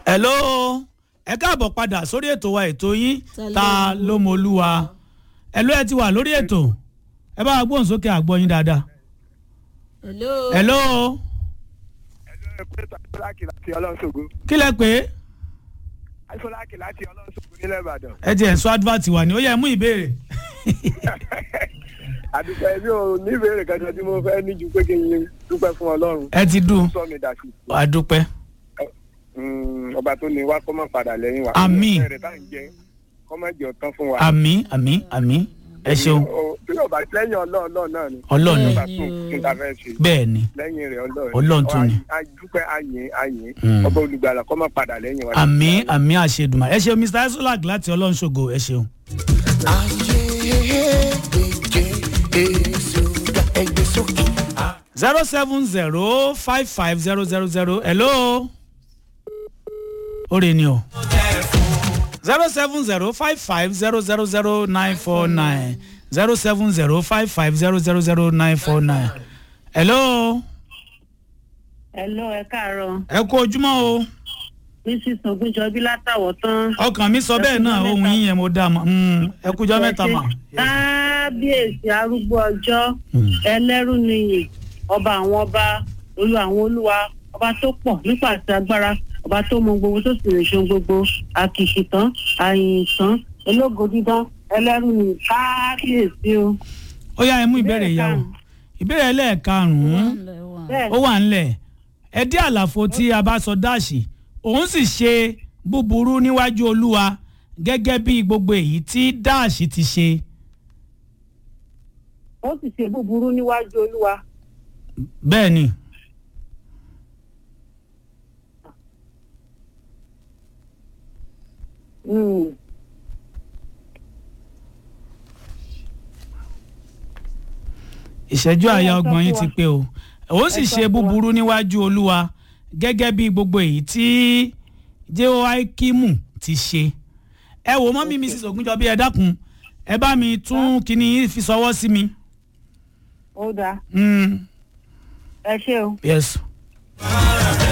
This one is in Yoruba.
hello ẹ káàbọ̀ padà sórí ètò wa ètò yín ta ló mọ olúwa hello ẹ ti wà lórí ètò ẹ bá wa gbóhùn sókè àgbọ̀ yín dáadáa hello. hello ẹ pé àìsọ́láàkì láti ọlọ́ṣogbo kí lẹ pé àìsọ́láàkì láti ọlọ́ṣogbo nílẹ̀ ìbàdàn. ẹ ti ẹ̀ sọ advert wà ní ó yẹ mú ìbéèrè àdúgbò ẹbí ò ní ìbéèrè kẹjọ tí mo fẹ́ ní ju pé kí n dúpẹ́ fún ọlọ́run ẹ ti dùn sọ mi dàsí. àdúpẹ́ Mm, ọba tó ní wá kọ́ mọ̀ padà lẹ́yìn wa. Àmín. ọ̀rẹ́ tá à ń jẹ kọ́ mọ̀ jẹ́ ọ̀tán fún wa. àmì àmì àmì ẹ ṣeun O- tí yóò bá lẹ́yìn ọlọ́ọ̀lọ́ náà ni. ọlọ́ọ̀ni ọba tó kí n ta fẹ́ ṣe. bẹ́ẹ̀ ni lẹ́yìn rẹ̀ ọlọ́ọ̀ni. Ọlọ́run tún ni. a dúpẹ́ àyìn àyìn Mm. ọba olùgbàlà kọ́ mọ̀ padà lẹ́yìn wa. àmì àmì àṣedùmá ẹ ṣeun mr isolak láti ọlọ́run ṣògo ẹ ṣeun. zero seven zero five five zero zero zero hello. oore ni o. zero seven zero five five zero zero zero nine four nine zero seven zero five five zero zero zero nine four nine. hello. Hello, ẹ káàárọ̀. ẹ kú ojúmọ́ o. Mrs. Ogunjọbí látàwọ̀ tán. ọkàn mi sọ bẹ́ẹ̀ náà ohun yín yẹn mo dá mọ́ ẹ kújọ́ mẹ́ta mà. Kábíyèsí arúgbó ọjọ́, ẹlẹ́rú nìyí, ọba àwọn ọba, olú àwọn olúwa, ọba tó pọ̀ nípa àti agbára, ọba tó mọ gbogbo tó sì lè ṣe ohun gbogbo, àkìkì tán, àyìn tán, ológo dídán, ẹlẹ́rú nìyí, kábíyèsí o. ó yá ẹ mú ìbéèrè yà o ìbéèrè ẹlẹ́ẹ̀karùn-ún Bẹ́ẹ̀ ó wà ńlẹ̀ ẹ dí àlàfo tí a bá sọ dáàṣì òun sì ṣe búburú níwájú olúwa gẹ́gẹ́ bí gbogbo èyí tí dáàṣì ti ṣe ó sì ṣe búburú níwájú olúwa. bẹ́ẹ̀ ni Mm. ìṣẹ́jú àyà Ẹ sọ ọgbọ̀n yín fún ti wa. pé o òun sì Ẹ sọ ṣe fún wa. búburú níwájú olúwa gẹ́gẹ́ bí gbogbo èyí tí jehoiakimu ti ṣe ẹ wò mọ́ mi mrs ogunjọbí ẹ dákun ẹ bá mi tún kíní yín fi sọwọ́ sí mi. Ó dáa, Mm, ẹ ṣé o. yes.